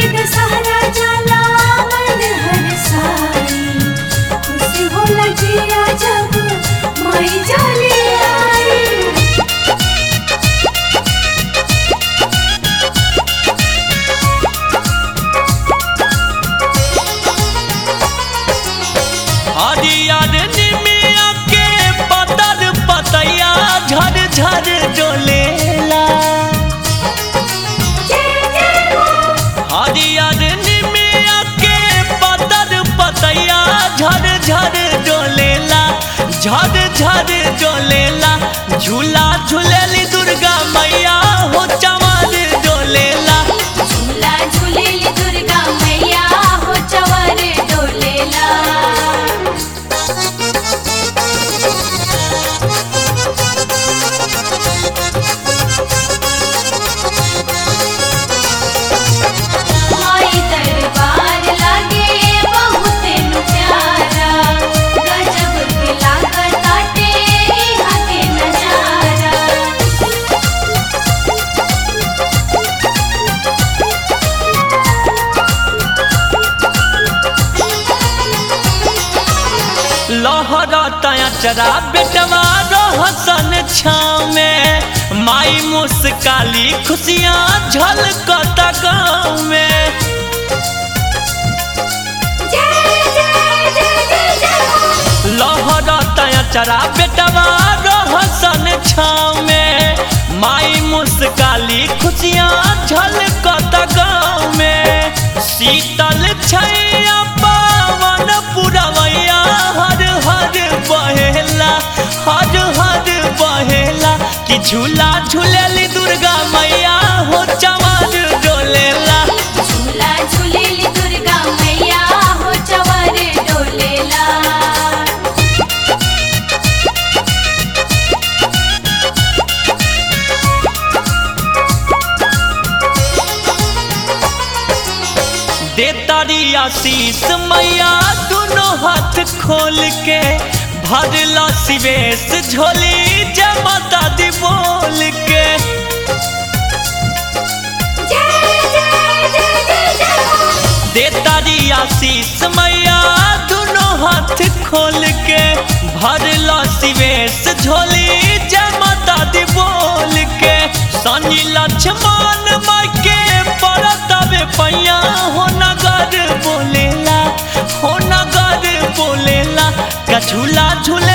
दशहरा जाला मन हर साई खुश होला जिया जब माई जाली आई हरियर निमिया के पतर पतैया झर झर डोलेला हरियर निमिया के पतर पतैया झर झर डोलेला झर झर डोलेला झूला झूलेली दुर्गा मैया हो चमर डोलेला झूला झूलेली दुर्गा मैया हो चवर डोलेला माई दरबार लागे बहुत नु प्यारा गजब के लागत आटे इहाँ के नजारा लहरता चरा बेटवा रहसन छाव में माई मुस्काली खुशियाँ झलकता गाँव में लहरता चरा बेटवा रहसन छाव में माई मुस्काली खुशियाँ झलकता गाँव में शीतल छैया पावन पुरवैया हर हर बहेला हर हर बहेला कि झूला झूलेली दुर्गा मैया हो चमर डोलेला झूला झूलेली दुर्गा मैया हो चवर डोलेला देतारी आशीष मैया दोनों हाथ खोल के भरला सिवेश झोली जय माता दी बोल के देतारी आशीष मैया दोनों हाथ खोल के भरला सिवेश झोली जय माता दी बोल के सनी लक्ष्मण माई के परतवे पैया हो नगर बोलेला हो नगर बोलेला का झूला झूला